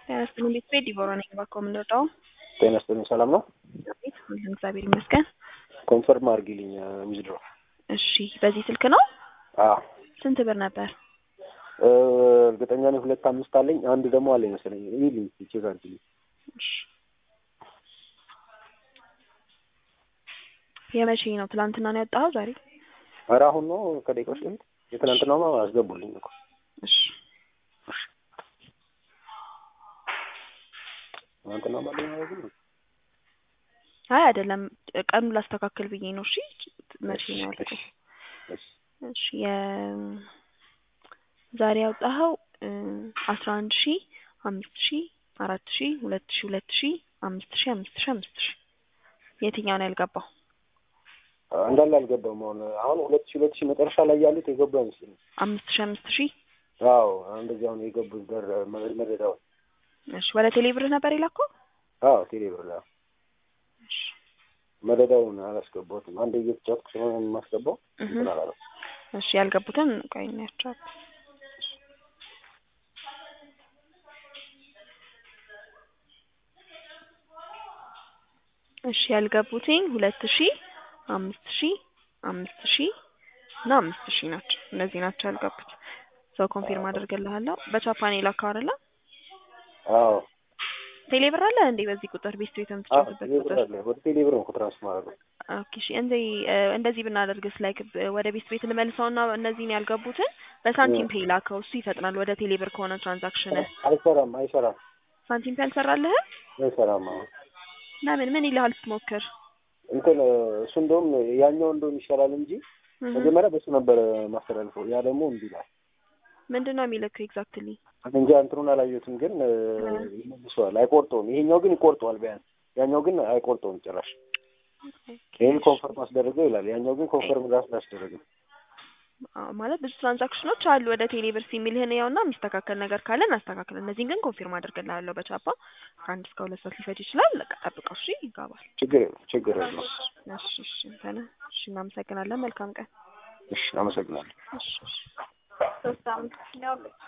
ጤና ይስጥልኝ ቤተሰብ ዲቦራ ነኝ። እባክዎ የምንወጣው ጤና ይስጥልኝ ሰላም ነው? ቤት ሁሉም እግዚአብሔር ይመስገን። ኮንፈርም አድርጊልኝ ዊዝድሮ። እሺ በዚህ ስልክ ነው? አዎ ስንት ብር ነበር? እ እርግጠኛ ነኝ ሁለት አምስት አለኝ። አንድ ደግሞ አለኝ መሰለኝ። ይልኝ ቼክ አድርጊልኝ። እሺ የመቼ ነው? ትላንትና ነው ያወጣኸው? ዛሬ? ኧረ አሁን ነው ከደቂቃዎች በፊት። የትናንትናውማ አስገቡልኝ እኮ። እሺ ትናንትናውማ አለኝ ማለት ነው። አይ አይደለም፣ ቀኑ ላስተካከል ብዬ ነው። እሺ መቼ ነው ያልኩህ? እሺ እሺ የ ዛሬ ያወጣኸው አስራ አንድ ሺ አምስት ሺ አራት ሺ ሁለት ሺ ሁለት ሺ አምስት ሺ አምስት ሺ አምስት ሺ የትኛው ነው ያልገባው? እንዳለ አልገባም። አሁን አሁን ሁለት ሺ ሁለት ሺ መጨረሻ ላይ ያሉት የገቡ አይመስለኝም። አምስት ሺ አምስት ሺ አዎ እንደዚህ አሁን የገቡት በር መረዳው። እሺ ወደ ቴሌ ብር ነበር የላከው? አዎ ቴሌ ብር ላይ እሺ መደዳውን አላስገባሁትም። አንድ እየተጫወትኩ ስለሆነ የማስገባው እህ እንትን አላለም። እሺ ያልገቡትን ቆይ እናያቸዋለን። እሺ ያልገቡትኝ ሁለት ሺ አምስት ሺ አምስት ሺ እና አምስት ሺ ናቸው። እነዚህ ናቸው ያልገቡት። ሰው ኮንፊርም አደርግልሃለሁ። በጃፓን የላከው አይደለ? አዎ ቴሌ ብር አለ እንዴ? በዚህ ቁጥር ቤት ቤት አዎ የምትጫወትበት ቴሌ ብር ቁጥር አለ። ወደ ቴሌ ብር ነው ትራንስፈር ማድረግ ኦኬ እሺ። እንደ እንደዚህ ብናደርግስ ላይክ ወደ ቤት ቤት ልመልሰውና እነዚህን ያልገቡትን በሳንቲም ፔይ ላከው። እሱ ይፈጥናል። ወደ ቴሌ ብር ከሆነ ትራንዛክሽን አይሰራም፣ አይሰራም፣ ሳንቲም ፔይ አልሰራልህም? አይሰራም። አዎ ለምን ምን ይልሃል ስትሞክር? እንትን እሱ እንደውም ያኛው እንደውም ይሻላል እንጂ እህ መጀመሪያ በሱ ነበር ማስተላልፈው። ያ ደግሞ እምቢ ይላል። ምንድን ነው የሚልክ ኤግዛክትሊ? እንጃ እንትኑን አላየሁትም፣ ግን ይመልሰዋል። አይቆርጠውም። ይሄኛው ግን ይቆርጠዋል ቢያንስ፣ ያኛው ግን አይቆርጠውም ጭራሽ። ይሄ ኮንፈርም አስደረገው ይላል፣ ያኛው ግን ኮንፈርም ራሱ አላስደረገም። አዎ፣ ማለት ብዙ ትራንዛክሽኖች አሉ ወደ ቴሌ ብር የሚልህን ያውና የሚስተካከል ነገር ካለ እናስተካክል። እነዚህን ግን ኮንፊርም አድርግልሃለሁ በቻፓ ከአንድ እስከ ሁለት ሰዓት ሊፈጅ ይችላል። በቃ ጠብቀው። እሺ ይገባል። ችግር የለም፣ ችግር የለም። እሺ እሺ እንተነ እሺ፣ እናመሰግናለን። መልካም ቀን። እሺ፣ አመሰግናለሁ። እሺ እሺ ሶስት አመት ነው